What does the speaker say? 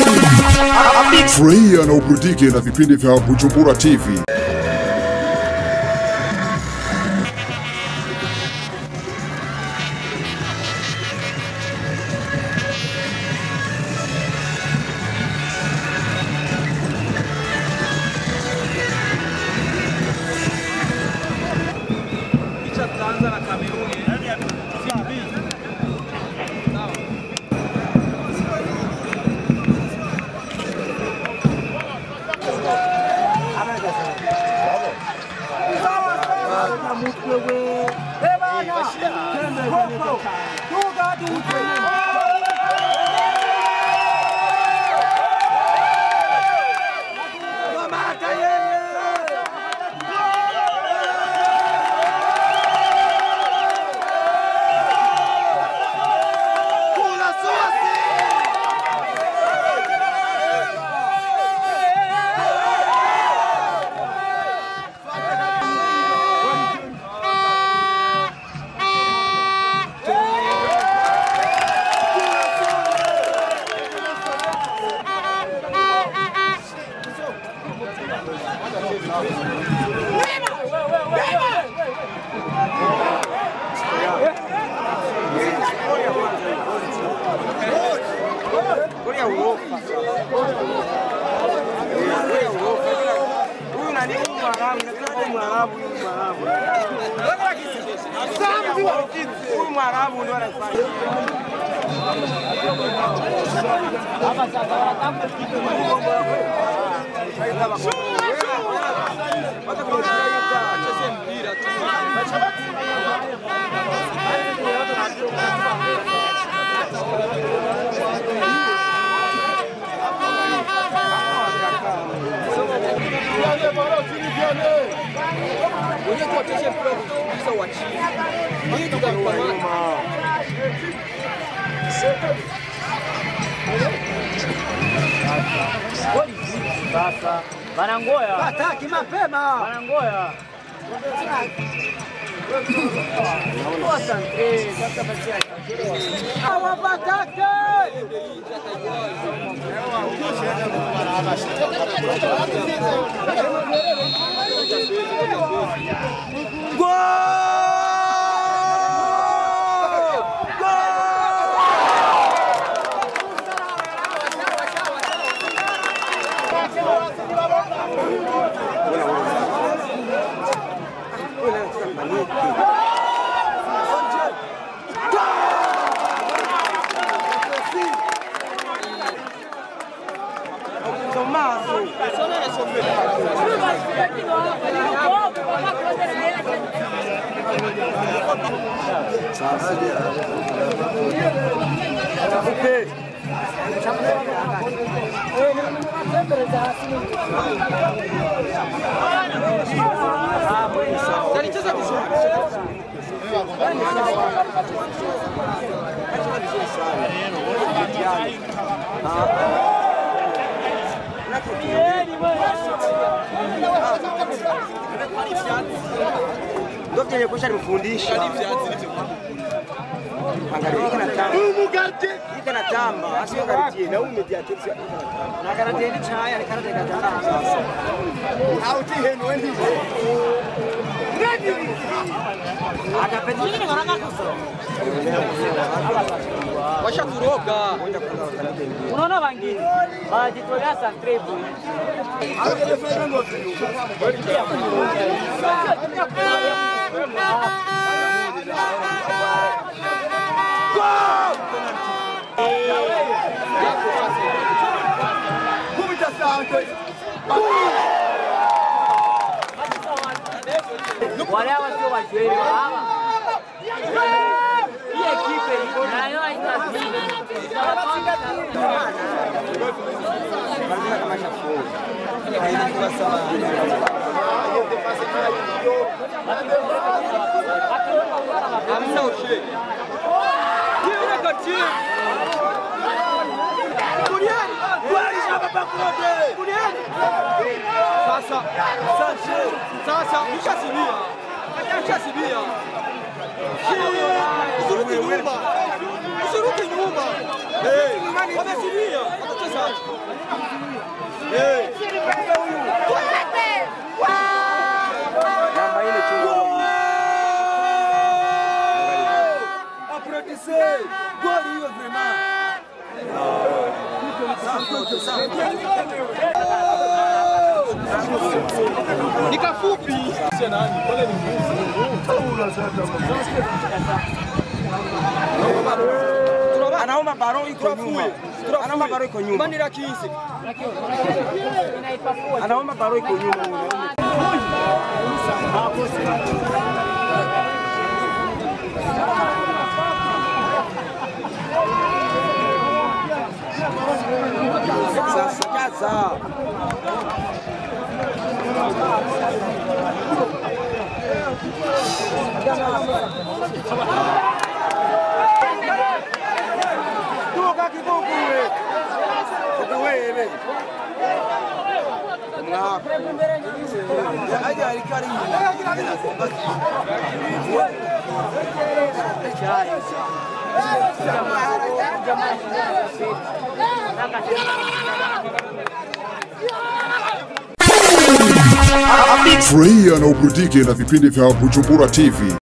Furahia na uburudike na vipindi vya Bujumbura TV. Sasa wanangoya, Hataki mapema. wanangoya. Asante, sasa basi Hawapataki. Ndio vyenye kusha nimfundisha. Angalia hiki na tamba. Hiki na tamba. Asio karibie na umediate. Na karate ni chaya ni karate katana sasa. Auti henu wendi. Akapendini ngoranga kuso. Washaturoga. Unaona wengine wanajitolea santre bure. Wale hawa sio wajueli wa hawa. Hii ekipe nayo haina Sasa sasa sasa ushasilia. Ushasilia. Usiruki nyuma. Usiruki nyuma. Eh, wamesilia. Watacheza. Eh. Namba ine chunga. Applaudissez. Goli hiyo vraiment. Safi, safi. Ni kafupi. Anaomba baro iko nyuma. Anaomba baro iko nyuma. Manira kizi. Anaomba baro iko nyuma. Sasa kaza. Toka kidogo wewe. Toka wewe. Mwako. Aje alikari. Furahia na uburudike na vipindi vya Bujumbura TV.